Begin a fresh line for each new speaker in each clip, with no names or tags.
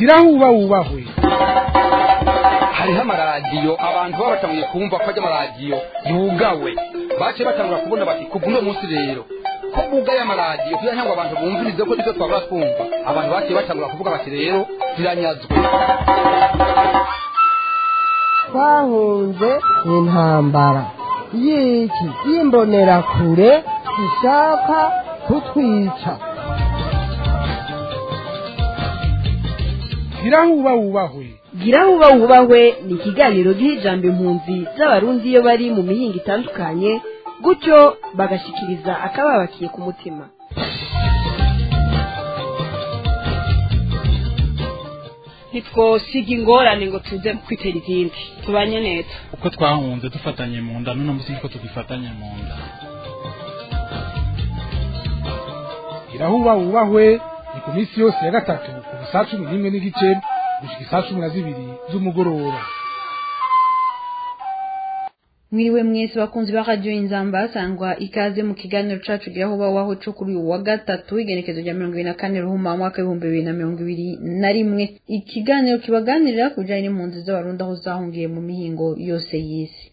gira huba wubahwe
hariho amaradiyo abantu baba batanguye kumva ko ajya amaradiyo yugawe baciye batangura kubona bati kuva uno munsi rero ko bugaye amaradiyo kugira ngo abantu bumvirize ko nibyo twabura twumva abantu baciye batangura kuvuga bati rero ziranyazwe
twahunze intambara y'iki y'imbonerakure ishaka kutwica
gira huba wubahwe
gira huba wubahwe ni ikiganiro giha ijambo impunzi z'abarundi iyo bari mu mihinga itandukanye gutyo bagashikiriza akababakiye ku mutima
ntitwosiga ingorane ngo tuze kwitera izindi tubanye neza
uko twahunze dufatanye mu nda n'uno munsi niko tugifatanye mu nda
gira huba wubahwe ni ku minsi yose ya gatatu kuva saa cumi n'imwe n'igice gushika isaa cumi na zibiri z'umugoroba
mwiriwe mwese bakunzi ba radio inzamba sangwa ikaze mu kiganiro cacu giraho bawaho co kuri uyu wa gatatu igenekezo rya mirongo ibiri na kane ruhuma mwaka w'ibihumbi bibiri na mirongo ibiri na rimwe ikiganiro kibaganirira ku bijanye n'impunzi z'abarundi aho zahungiye mu mihingo yose y'isi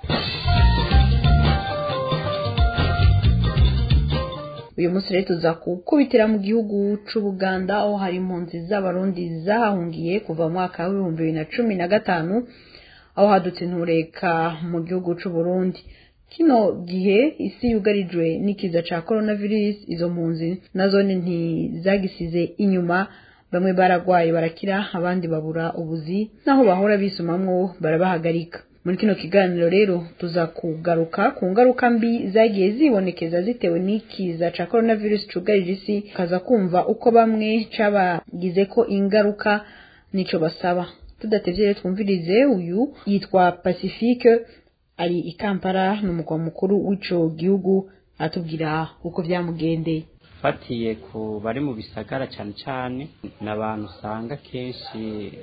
uyu munsi rero tuza kukubitira mu gihugu c'ubuganda aho hari impunzi z'abarundi zahahungiye kuva mu mwaka w'ibihumbi bibiri na cumi na gatanu aho hadutse intureka mu gihugu c'u Burundi kino gihe isi yugarijwe n'ikiza ca coronavirus izo mpunzi nazo ntizagisize inyuma bamwe baragwaye barakira abandi babura ubuzi naho bahora bisumamwo barabahagarika muri kino kiganiro rero tuza kugaruka ku ngaruka mbi zagiye zibonekeza zitewe n'ikiza ca coronavirus cugarije isi kaza kumva uko bamwe cabagize ko ingaruka nico basaba tudatevye rero twumvirize uyu yitwa pacifique ari i kampala n'umugwa mukuru w'ico gihugu atubwira uko vyamugendeye
fatiye ku bari mu bisagara cyane cyane ni abantu usanga kenshi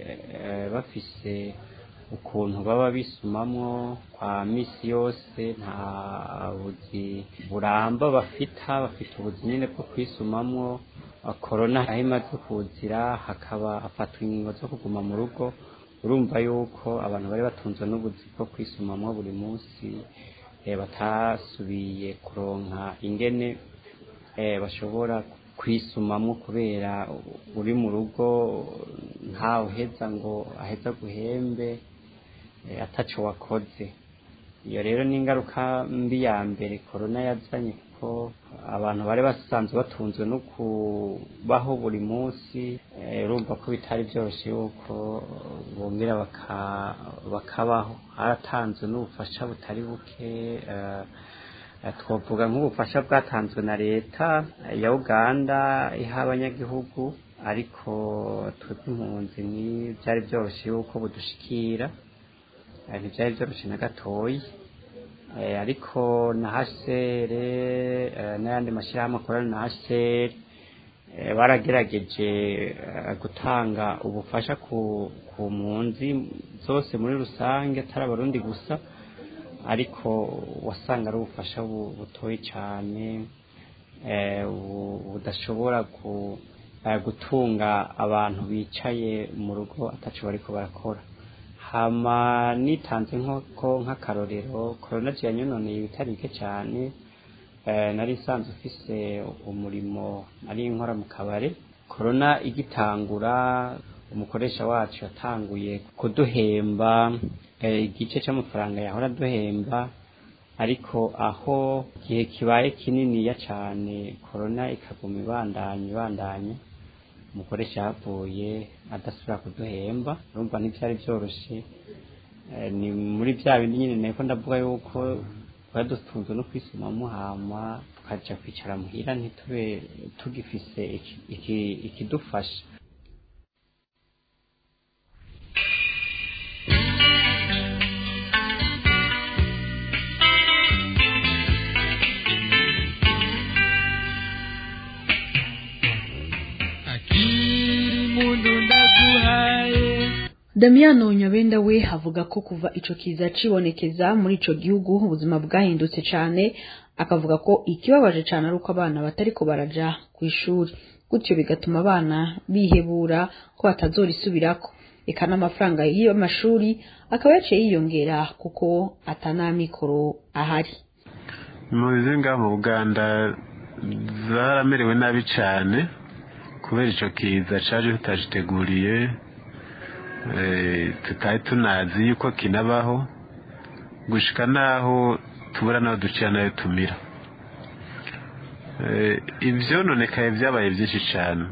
bafise ukuntu baba bisumamwo kwa misi yose nta buzi buramba bafita bafite ubuzi nyine bwo kwisumamwo korona aho imaze kuzira hakaba hafatwa ingingo zo kuguma mu rugo urumva yuko abantu bari batunzwe n'ubuzi bwo kwisumamwo buri munsi batasubiye kuronka ingene bashobora kwisumamwo kubera uri mu rugo ntawe uheza ngo aheza guhembe ataco wakoze iyo rero ni ingaruka mbi ya mbere korona yazanye kuko abantu bari basanzwe batunzwe no kubaho buri munsi urumva ko bitari byoroshye yuko bongera bakabaho haratanzwe n'ubufasha butari buke twavuga nk'ubufasha bwatanzwe na leta ya uganda iha abanyagihugu ariko twebwe impunzi ntibyari byoroshye yuko budushikira ntibyari byoroshye na gatoya ariko na hasere n'ayandi mashyirahamwe akorana na hasere baragerageje gutanga ubufasha ku mpunzi zose muri rusange atari abarundi gusa ariko wasanga ari ubufasha butoye cyane budashobora gutunga abantu bicaye mu rugo atacu bariko barakora hama nitanze nk'uko nk'akarorero korona yanyononeye ibitari bike cyane nari nsanzwe ufise umurimo ari nkora mu kabare korona igitangura umukoresha wacu yatanguye kuduhemba igice cy'amafaranga yahora duhemba ariko aho igihe kibaye kininiya cyane korona ikaguma ibandanya ibandanya umukoresha yavuye adasubira kuduhemba urumva ntibyari byoroshye ni muri bya bindi nyine nako ndavuga yuko twari dutunzwe no kwisumamo hama tukaja kwicara muhira ntitube tugifise ikidufasha
Damiano Nyabenda we avuga ko kuva ico kiza cibonekeza muri ico gihugu ubuzima bwahindutse cane akavuga ko ikibabaje cyane ari uko abana batariko baraja ku ishuri gutyo bigatuma abana bihebura ko batazorisubirako eka n'amafaranga y'amashuri akaba yaciye yiyongera kuko atanamikoro ahari
impunzi ngaha mu buganda zaramerewe nabi cyane kubera icyo kiza cyaje tutagiteguriye tutari tunazi yuko kinabaho gushika naho tubura naho ducira nayo tumira ibyononekaye byabaye byinshi cyane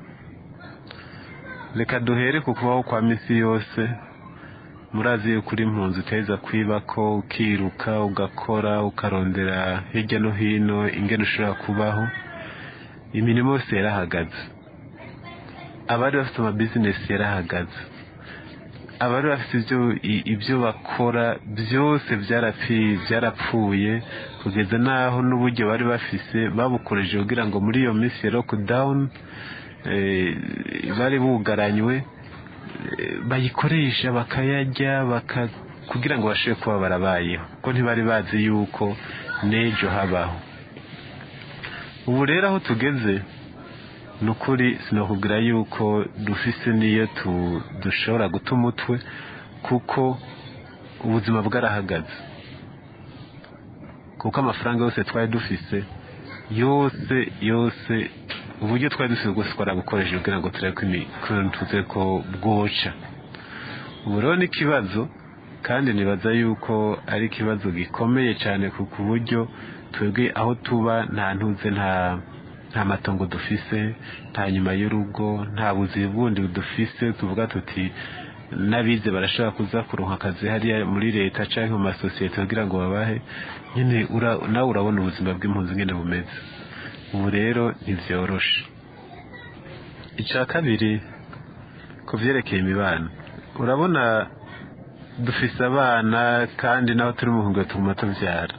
reka duhere ku kubaho kwa minsi yose murazi yuko uri impunzi uteza kwiba ko ukiruka ugakora ukarondera hirya no hino ingene ushobora kubaho imirimo yose yarahagaze abari bafite amabizinesi yarahagaze abari bafite ibyo bakora byose byarapfuye kugeza n'aho n'uburyo bari bafise babukoreje kugira ngo muri iyo minsi ya lockdown bari bugaranywe bayikoresha bakayarya kugira ngo bashobore kuba barabayeho kuko ntibari bazi yuko n'ejo habaho ubu rero aho tugeze ni ukuri sinakubwira yuko dufise n'iyo dushobora guta umutwe kuko ubuzima bwarahagaze kuko amafaranga yose twari dufise yose yose uburyo twari dufite bwose twarabukoresheje kugira ngo turebe ko tuze ko bwoca ubu rero ni ikibazo kandi nibaza yuko ari ikibazo gikomeye cyane ku buryo twebwe aho tuba nta ntuze nta nta matongo dufise nta nyuma y'urugo nta buzi bundi dufise tuvuga tuti n'abize barashobora kuza kuronka akazi hariya muri leta cyangwa mu masosiyete kugira ngo babahe nyine nawe urabona ubuzima bw'impunzi nyine bumeze ubu rero ntibyoroshe icya kabiri ku byerekeye imibano urabona dufise abana kandi naho turi mu hungwe tuguma tubyara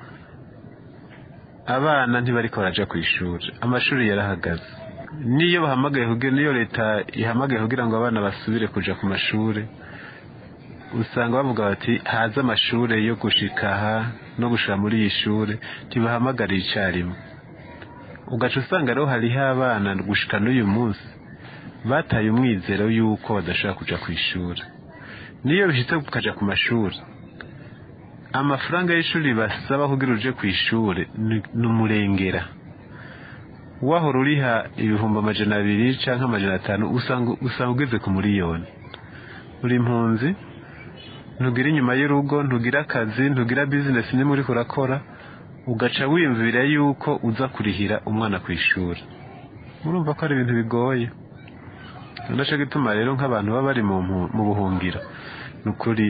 abana ntibari baraja ku ishuri amashuri yarahagaze niyo bahamagaye niyo leta ihamagaye kugira ngo abana basubire kuja ku mashuri usanga bavuga bati haze amashuri yo gushika aha no gushira muri iyi shuri ntibahamagariye icyarimwe ugaca usanga rero hariho abana gushika n'uyu munsi bataye umwizero y'uko badashobora kuja ku ishuri niyo bishitse kukaja ku mashuri amafaranga y'ishuri basaba kugira uje ku ishuri ni umurengera wahora uriha ibihumbi amajana abiri cyangwa amajana atanu usanga ugeze ku miliyoni uri impunzi ntugira inyuma y'urugo ntugira akazi ntugira bizinesi nimba uri kurakora ugaca wiyumvira yuko uza kurihira umwana ku ishuri murumva ko ari ibintu bigoye nacyo gituma rero nk'abantu baba bari mu buhungiro ni ukuri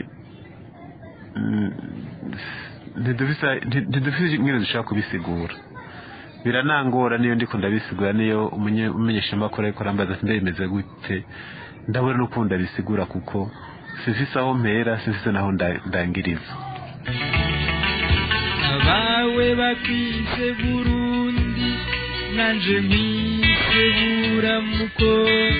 ntidufite ingene dushobora kubisigura biranangora niyo ndiko ndabisigura niyo umumenyeshamakuru ariko arambaza ati ndabimeze gute ndabona n'ukuntu ndabisigura kuko sifise aho mpera sifise naho ndangiriza
abawe bakwise burundi nanje nkwise buramuko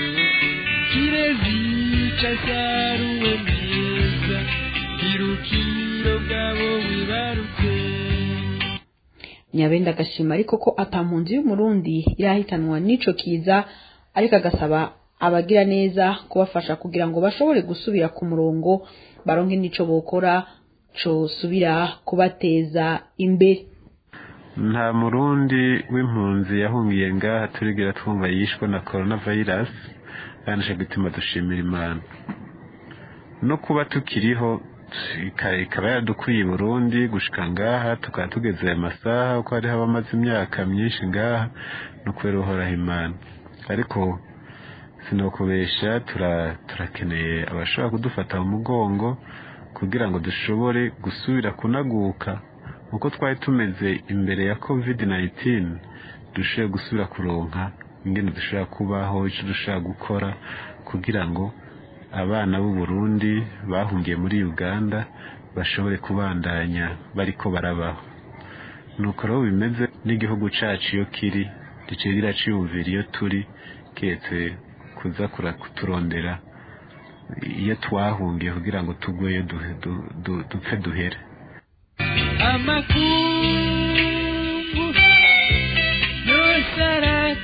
kirezica saruwe meza irukiro bwabo wibarutse
nyabenda agashima ariko ko atampunzi y'umurundi irahitanwa n'ico kiza ariko agasaba abagira neza kubafasha kugira ngo bashobore gusubira ku murongo baronke n'ico bokora cosubira kubateza imbere
nta murundi w'impunzi yahungiye ngaha turigira twumva yishwe na coronavirus yanishe gutuma dushimira imana no kuba tukiriho ikaba yaradukwiye Burundi gushika ngaha tukaba tugeze aya masaha uko hariho abamaze imyaka myinshi ngaha no kubera uhoraho imana ariko sinokubesha turakeneye abashobora kudufata mu mugongo kugira ngo dushobore gusubira kunaguka uko twari tumeze imbere ya covid 19 dushobore gusubira kuronka ingene dushobora kubaho icyo dushobora gukora kugira ngo abana b'u Burundi bahungiye muri Uganda bashobore kubandanya bariko barabaho nuko rero bimeze n'igihugu cacu iyo kiri ducigira ciyumvira iyo turi ketse kuza kuturondera iyo twahungiye kugira ngo tugweyo dupfe duhere
amakungu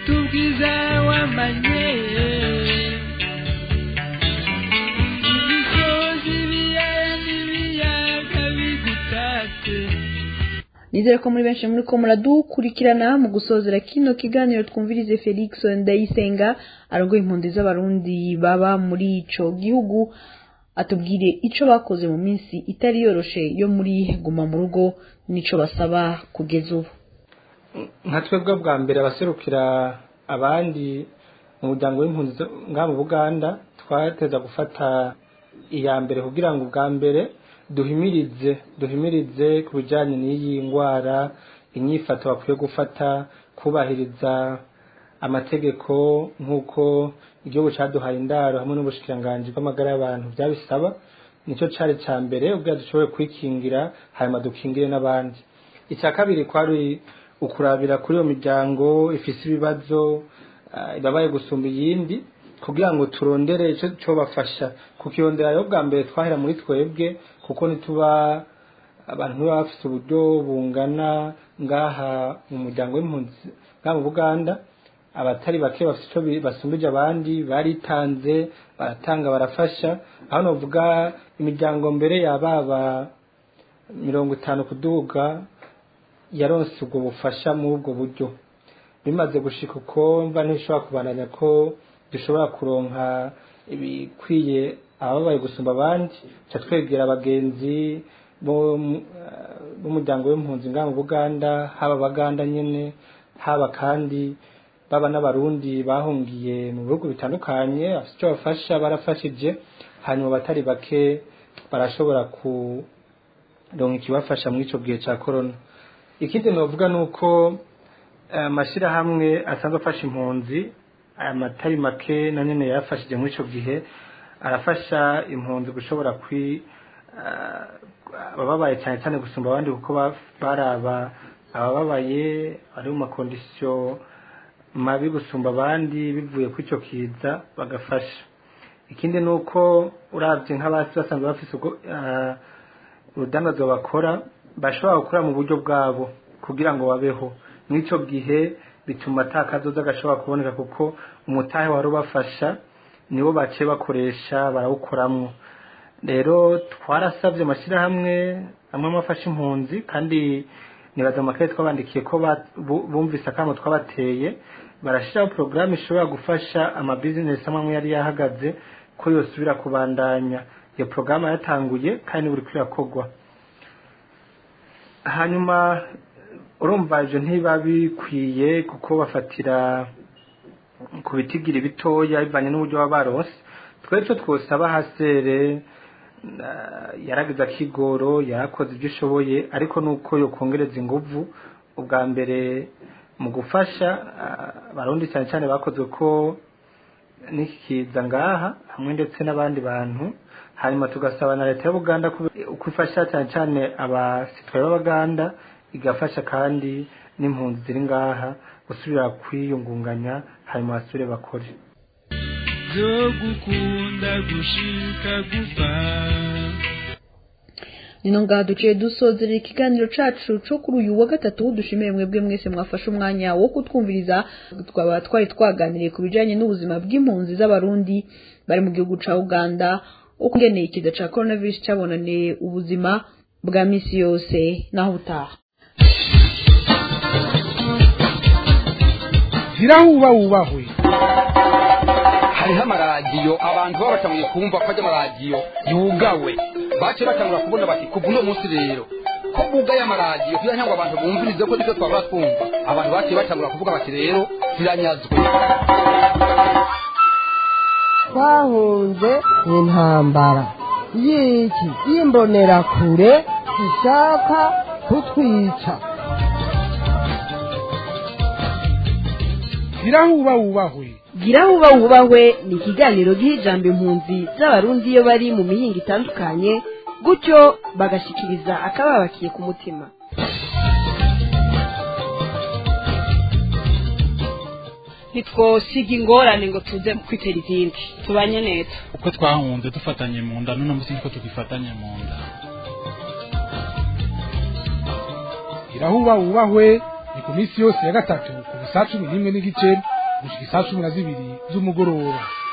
ubwiza wamanye imisozi ibiyaya n'ibiyaga bigutatse
nizere ko muri benshi muri ko muradukurikirana mu gusozera kino kiganiro twumvirize felix ndayisenga arongoye impunzi z'abarundi baba muri ico gihugu atubwire ico bakoze mu minsi itari yoroshe yo muri guma mu rugo n'ico basaba kugeza ubu
nka twebwe bwa mbere abaserukira abandi mu muryango w'impunzi zo- ngaha mu buganda twateza gufata iya mbere kugira ngo ubwa mbere duhimirize duhimirize ku bijyanye n'iyi ndwara inyifato bakwiye gufata kubahiriza amategeko nk'uko igihugu cyaduhaye indaro hamwe n'ubushikiranganji bw'amagara y'abantu byabisaba nicyo cyari cya mbere ubwo dushobore kwikingira hanyuma dukingire n'abandi icya kabiri kwari ukurabira kuri iyo miryango ifise ibibazo ah, ibabaye gusumba iyindi kugira ngo turondere icyo cyo bafasha kukirondera rero bwa mbere twahera muri twebwe kuko nituba abantu ntibaba bafite uburyo bungana ngaha mu muryango w'impunzi ngaha mu buganda abatari bake bafite icyo bi- basumbije abandi baritanze baratanga barafasha aho navuga imiryango mbere yababa mirongo itanu kuduga yaronse ubwo bufasha muri ubwo buryo bimaze gushika uko mva ntishobora kubandanya ko dushobora kuronka ibikwiye ababaye gusumba abandi ca twegera abagenzi bo mu- eh, b'umuryango w'impunzi ngaha mu buganda haba abaganda nyene haba kandi baba n'abarundi bahungiye mu bihugu bitandukanye bafite icyo bafasha barafashije hanyuma abatari bake barashobora kuronka ikibafasha muri ico gihe ca corona ikindi novuga ni uko amashyirahamwe asanzwe afasha impunzi aya matari make na nyine yafashije muri icyo gihe arafasha impunzi gushobora kwi ah, abababaye cyane cyane gusumba abandi kuko ba- baraba abababaye bari mu makondisiyo mabi gusumba abandi bivuye kuri icyo kiza bagafasha ikindi ni uko urabye nk'abasi basanzwe bafite ubwo ah, urudandazwa bakora bashobora gukora mu buryo bwabo kugira ngo babeho n'icyo gihe bituma atakazoza gashobora kuboneka kuko umutahe wari ubafasha nibo baciye bakoresha barawukoramwo rero twarasabye amashyirahamwe amwe mu afasha impunzi kandi nibaza amakaye twabandikiye ko ba- bu- bumvise akamo twabateye barashyiraho porogaramu ishobora gufasha amabizinesi amwe amwe yari yahagaze ko yosubira kubandanya iyo porogaramu yatanguye kandi buri kwirakorwa hanyuma urumva ibyo ntiba bikwiye kuko bafatira ku bitigiri bitoya bivanye n'uburyo baba baronse twari two twosaba hasere yaragize akigoro yarakoze ibyo ishoboye ariko nuko yokongereza inguvu ubwa mbere mu gufasha ah, abarundi cyane cyane bakozwe ko n'iki kiza ngaha hamwe ndetse n'abandi bantu hanyuma tugasaba na leta y'ubuganda uko ifasha cyane cyane abasitwaye b'abaganda igafasha kandi n'impunzi ziri ngaha gusubira kwiyungunganya hanyuma basubire bakore
zo gukunda gushika gupfa
nino ngaha duciye dusozerera ikiganiro cacu co kuri uyu wa gatatu dushimiye mwebwe mwese mwafashe umwanya wo kutwumviriza twaba twari twaganiriye ku bijanye n'ubuzima bw'impunzi z'abarundi bari mu gihugu ca uganda uko ngeneye ikiza ca coronavirus cabonaniye ubuzima bwa misi yose naho utaha
zirahuba wubahwe
hariho amaradiyo abantu baba batanguye kumva ko ajya amaradiyo yugawe bace batangura kubona bati kuva uno munsi rero ko bugaye amaradiyo kugira ngo abantu bumvirize ko nibyo twaba twumva abantu baciye batangura kuvuga bati rero ziranyazwe
twahunze intambara y'iki y'imbonerakure ishaka kutwica
zirahuba wubahwe
gira huba wubahwe ni ikiganiro giha ijambo impunzi z'abarundi iyo bari mu mihinga itandukanye gutyo bagashikiriza akababakiye ku mutima
ntitwosiga ingorane ngo tuze kwitera izindi tubanye neza
uko twahunze dufatanye mu nda n'uno munsi niko tugifatanye mu nda
zirahuba wubahwe ni ku minsi yose ya gatatu ku saa cumi n'imwe n'igice gushika isaa cumi na zibiri z'umugoroba